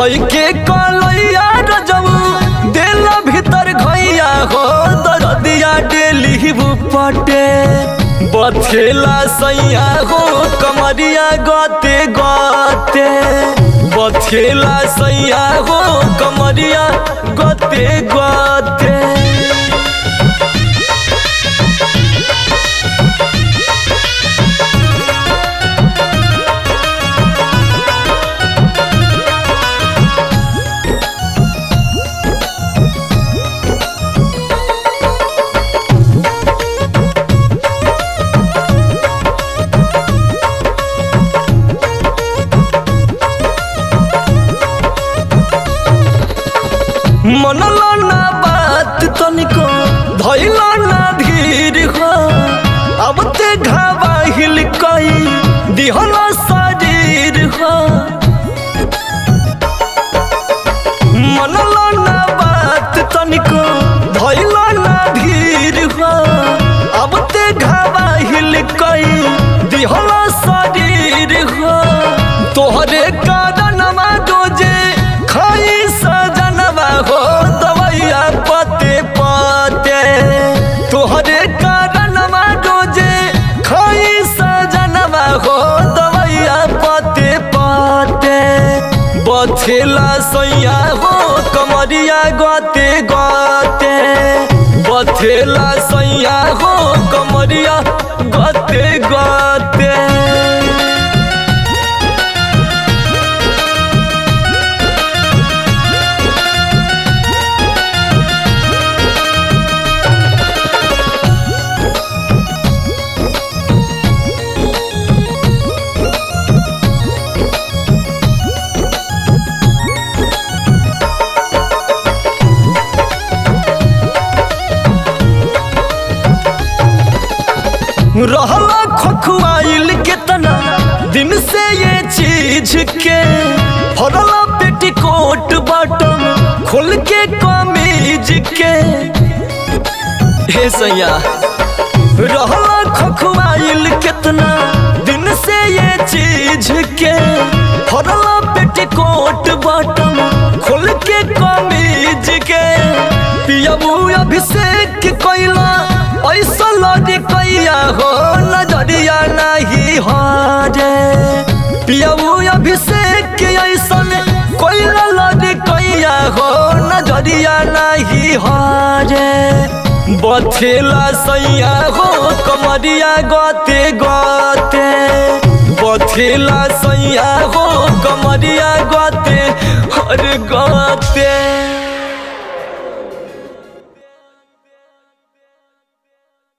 धोई के कलैया रजब दिल भीतर घैया हो दरदिया डेली पटे बथेला सैया हो कमरिया गते गते बथेला सैया हो कमरिया गते गते मनला ना बात तनिको धैला ना धीर हो अब ते घावाहिल कई दिहला शरीर हो मनला ना बात तनिको धैला ना धीर हो अब ते घावाहिल कई दिहला शरीर हो तोहरे कारणवा दोजे खाई सजनवा हो दवैया पते पते तोहरे कारणवा दोजे खाई सजनवा हो दवैया पते पते बथेला सैया हो कमरिया गते गते बथेला सैया हो कमरिया गते गते रहला खखुआइल केतना दिन से ये चीज के फरला पेटीकोट बटन खोल के कमीज के हे सैया रहला खखुआइल केतना दिन से ये चीज के फरला पेटीकोट बटन खोल के कमीज के पियबू अभिषेक कैला ऐसा लड़ी कैया हो नजरिया नहीं हारे पियबू अभिषेक ऐसन कैला लड़ी कैया हो नजरिया नहीं हारे बथेला सैया हो कमरिया गते गते बथेला सैया हो कमरिया गते हर गते